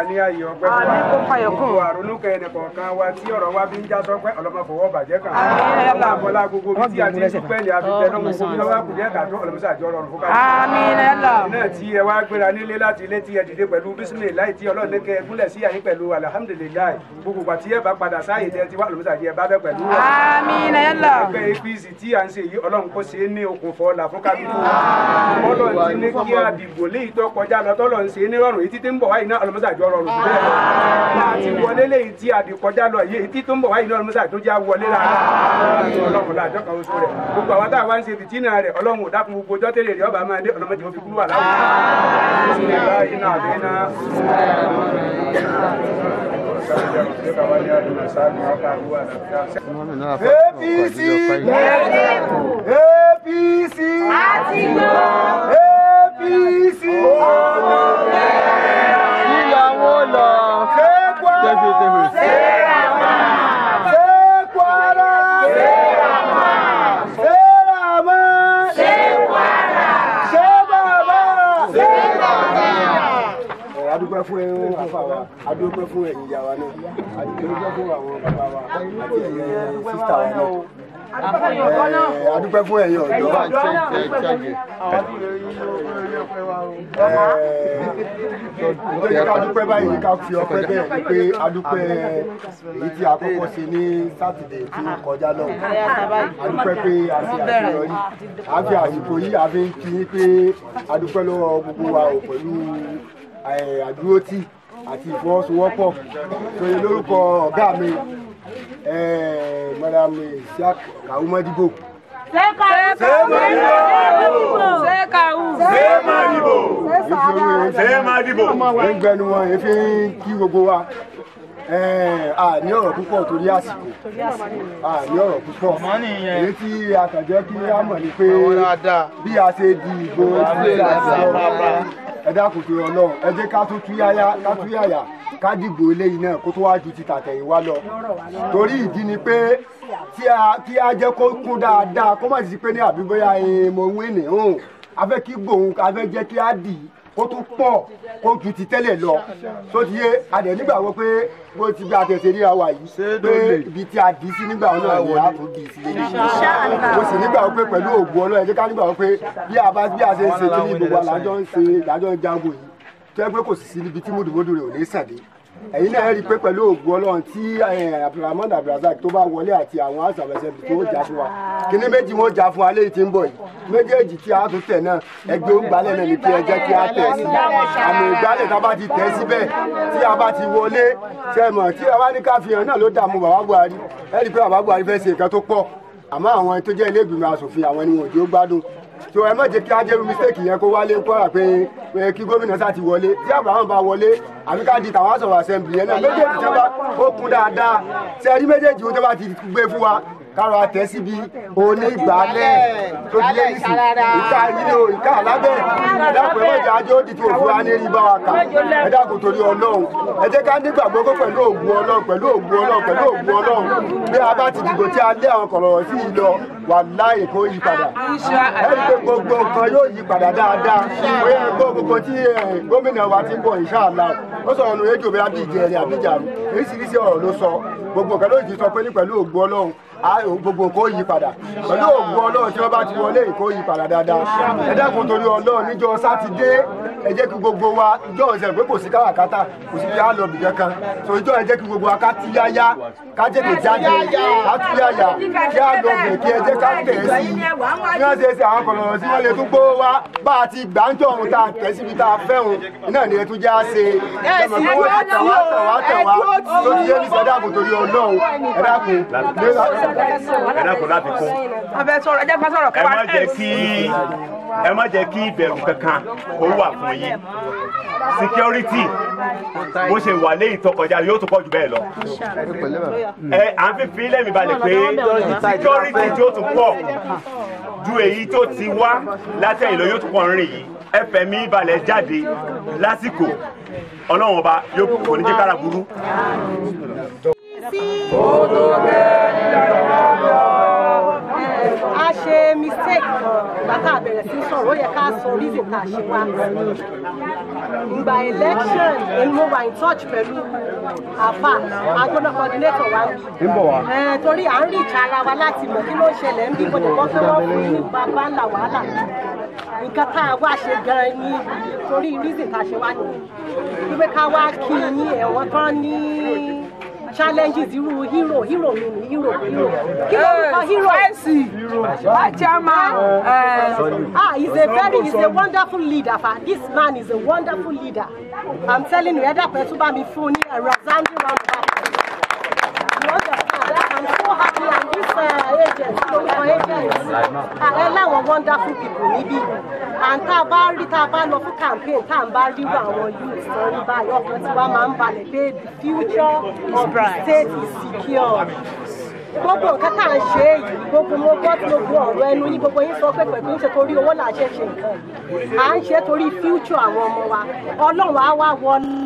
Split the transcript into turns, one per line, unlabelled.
ní ayé ọpẹ́ fún
Àmín, kó fàyọ̀ kún.
gbogbo àrònúkẹ ẹnìkọ̀ọ̀kan wa tí ọ̀rọ̀ wa fi ń já sọpẹ́ ọlọ́mọ fọwọ́ bàjẹ́ kan
Àmín, ya Allah.
ọlọ́mọbọlá gbogbo bí tí a ti ń dúpẹ́ ní abidjan náà gbogbo bí wọ́n kù díẹ̀ kàtó ọlọ́mọsá àjọ rọrùn fún káyọ̀
Àmín, ya Allah.
náà tí ẹ wá gbéra nílé láti ilé tí ẹ dìde pẹ̀lú bísímìlì láì tí ọlọ́run ní kẹ ẹ gúnlẹ̀ sí àyín pẹ̀lú alihamudulilayi gbogbo pàtí ẹ bá padà sáàyè tẹ ti wá ọlọ́mọsá àjẹ bá bẹ pẹ̀lú wa
Àmín, ya Allah.
ẹgbẹ́ apc tí à ń ṣe yìí ọlọ́run kó ṣe é ní okùn fọlá fún kábíyèsí ọlọ́run ti ní kí àdìgbò léyìí tó kọjá lọ tọ́lọ́run ṣe é ní rọrùn èyí títí ń bọ̀ wáyé náà ọlọ́mọsá àjọ rọrùn jù bẹ́ẹ̀ lọ àti wọlé léyìí tí àdìkọjá lọ yìí èyí tí tó ń bọ̀ wáyé náà ọlọ́mọsá àjọ já wọlé rárá ọlọ́run láàjọ kan oṣù rẹ̀ gbogbo àwọn táwa ń ṣe fìtínà rẹ̀ ọlọ́run ò dákun gbogbo ọjọ́ tẹ́lẹ̀ rẹ̀ ọba máa dé ọlọ́mọdé wọn fi kúrú wà láwùjọ.
APC APC APC ìyàwó lọ ṣé Kwara ṣé Kwara ṣé Rama ṣé bàbá adúpẹ́ fún ẹ̀yin àfàwà adúpẹ́ fún ẹ̀yin ìyá wa náà adúpẹ́ fún àwọn bàbá wa àti ẹ̀yin sísítà wa náà Eh, adúpẹ́ fún ẹ̀yin ọ̀dọ́ nítorí ká dúpẹ́ báyìí ká fi ọpẹ́ bẹ́ẹ̀ ni pé adúpẹ́ èyí tí a kọ́kọ́ ṣe ní sátidé tí ó kọjá lọ́wọ́ adúpẹ́ pé a ṣe àṣeyọrí a fi àsìkò yìí a fi ń kí yín pé adúpẹ́ lọ́wọ́ gbogbo wa ò pẹ̀lú eh, àdúrótì àti ìfọwọ́sowọ́pọ̀ tóye lórúkọ ọ̀gá mi eh, madam isiaq kawumadibo ń gbẹnu wọn èéfín ń kí gbogbo wa Eh, a ní ọ̀rọ̀ púpọ̀ torí àsìkò a ní ọ̀rọ̀ púpọ̀ èyí tí a kàn jẹ́ kí á mọ̀ ni pé bí a ṣe di ìbò tí a ti lọ ẹ dákun tó ọlọ́run ẹ jẹ́ ká tún túyáyá ká túyáyá ká dìbò eléyìí náà kó tó wá ju ti tàtẹ̀yìnwá lọ torí ìdí ni pé tí a kí a jẹ́ kó kún dáadáa kó má sì pé ní àbí bóyá ẹ mo wí ní hàn a fẹ́ kí gbòun a fẹ́ jẹ́ kí á dì í kó tún pọ̀ kó ju ti tẹ́lẹ̀ lọ tó ti yé adẹ̀ nígbàgbọ́ pé bó ti bí atẹ̀sẹ̀ ríra wa yìí pé ibi tí a dì í sí nígbà náà ni a tún dì í sí lélẹ̀ mo sì nígbàgbọ́ pé pẹ̀lú òògùn ọlọ́run ẹ jẹ́ ká nígbàgbọ́ pé bí a bá bí a ṣe ń ṣe kí ní gbogbo àlájọ́ ń ṣe ìdájọ́ ń jago yìí tó yẹ pé kò sì sí níbi tí mùdùmùdù rẹ̀ ò ní sàdé ẹ̀yin náà rí i pé pẹ̀lú òògùn ọlọ́run tí abdulrahman abdulrasaq tó bá wọlé àti àwọn àṣàbẹ̀sẹ̀ tó ń jà fún wa kíní méjì wọn jà fún wa léyìí tí ń bọ̀ yìí méjèèjì tí a tún tẹ̀ náà ẹgbẹ́ òǹgbálẹ̀ náà ní kí ẹ jẹ́ kí a tẹ̀ sí àmì ìgbálẹ̀ tá a bá ti tẹ̀ síbẹ̀ tí a bá ti wọlé ṣe mọ̀ tí a bá ní ká fi hàn náà ló dààmú bàbá buhari ẹ rí i pé bàbá buhari fẹ́ ṣe nǹkan tó pọ̀ àmọ́ àwọn tó jẹ́ ilé ìgbìmọ̀ asòfin àwọn ni wọn ò jó gbádùn so ẹ má jẹ́ kí ajẹ́rú mistake yẹn kó wálé kọ́ra pé pé kí gómìnà sá ti wọlé tí abraham bá wọlé àbí ká di tàwọn sọ̀rọ̀ assembly yẹn náà méjèèjì tó bá ó kún dáadáa ṣe rí méjèèjì tó bá ti gbé fún wa kára tẹ síbi onígbàálẹ̀ tó ti lé ìsìn ìka yìí o ìka alábẹ́ ẹ̀dàpọ̀ ẹ̀wọ̀n ìjà ajé ó di tó òfin wa ní rí bá wa kà ẹ̀dàpọ̀ torí ọlọ́run ẹ jẹ́ ká nígbàgbọ́ pé pẹ̀lú ògùn ọlọ́run pẹ̀lú ògùn ọlọ́run pẹ̀lú ògùn ọlọ́run bí a bá ti dìbò tí a lé àwọn kọ̀rọ̀ sí i lọ wà láì kó yí padà ẹni pé gbogbo nǹkan yóò yí padà dáadáa bóyá ẹgbẹ́ gbogbo tí gómìnà wa ti ń bọ̀ ìṣáàlá ó sọ̀rọ̀ nù ejò bí abíjẹ ẹni àbíjà oríṣiríṣi ọ̀rọ̀ ló sọ gbogbo nǹkan ló ti sọ pé ní pẹ̀lú ògùn ọlọ́run gbogbo nǹkan ó yí padà pẹ̀lú ògùn ọlọ́run tí wọ́n bá ti wọlé ìkó yí padà dáadáa ẹ dákun torí ọlọ́run níjọ́ sátidé ẹ jẹ́ kí gbogbo wa ìjọ ọ̀sẹ̀ pé kò sí káràkátà kò sí yá lọ bìkan kan so ìjọ ẹ jẹ́ kí gbogbo wa ká tú yáyá ká tètè jáde ká tú yáyà kí á lọ bẹ̀ kí ẹ jẹ́ ká tẹ̀ sí i bí wọ́n ṣe ṣe àwọn kọ̀ọ̀rọ̀ sí wọ́n lè tún gbówó wá bá a ti gbàǹjọ́ ọ̀hún tá a tẹ̀ síbi tá a fẹ́ òun iná ni ẹ tún já ṣe ẹ̀mọ̀ pé wọ́n ti tẹ̀ wá tẹ̀ wá tẹ̀ wá tó ti yé ní sẹ́dáàbò torí ọlọ́run ẹ dákun
ẹ dákun láti kún
abẹ sọ̀rọ̀ ẹ jẹ́ ká sọ̀rọ̀
ẹ
kẹwàá
má jẹ́ kí ẹ má jẹ́ kí ìbẹ̀rù kankan kó wà fún yín security bó ṣe wà léyìí tó kọjá yóò tún pọ̀ jù bẹ́ẹ̀ lọ ẹ à ń fífi lẹ́mìí balẹ̀ pé security tí ó tún pọ̀ ju èyí tó ti wá látẹ̀yìn lọ yóò tún pọ̀ rìn yìí ẹ fẹ̀mí balẹ̀ jáde lásìkò ọlọ́run ọba yóò kò ní jẹ́ kára burú.
a ṣe mistake ìgbà tá a bẹ̀rẹ̀ sí sọ̀rọ̀ ó yẹ ká sọ reason tá a ṣe wá ìgbà election ni mo wà in touch pẹ̀lú àfà agbóná coordinator wa
ń bọ̀ wá.
ẹ torí à ń rí ìta ara wa láti mọ̀ kí ló ń ṣẹlẹ̀ ń bí mo dẹ̀ kọ́ pé wọ́n fún yín ní bàbá ńlá wàhálà nǹkan tá a wá ṣe gan-an ní torí reason tá a ṣe wá nìyẹn wípé ká wá kí yín ẹ̀wọ̀n tán ní challenges irú hero hero mi ni hero hero kí ló ń kọ hero.
Chairman.
Ah, he's a very, he's a wonderful leader. Fa. This man is a wonderful leader. I'm telling you, Eda Petuba mi fún ní a resounding round of applause. You understand that? I'm so happy and this uh, agent, lórúkọ agent, ẹ láwọn wonderful people níbí. And tá a bá rí tá a bá lọ fún campaign tá a bá rírú àwọn youths tó rí báyìí ọkàn tí wàá máa ń balẹ̀ pé the future of the state is secure gbogbo nǹkan tá à ń ṣe yìí gbogbo mo gbọ́ tí gbogbo ọ̀rọ̀ ẹnu yín gbogbo yín sọ pé pẹ̀lú ń ṣe torí owó là ń ṣe ṣe nǹkan à ń ṣe torí future àwọn ọmọ wa ọlọ́run á wá wọlé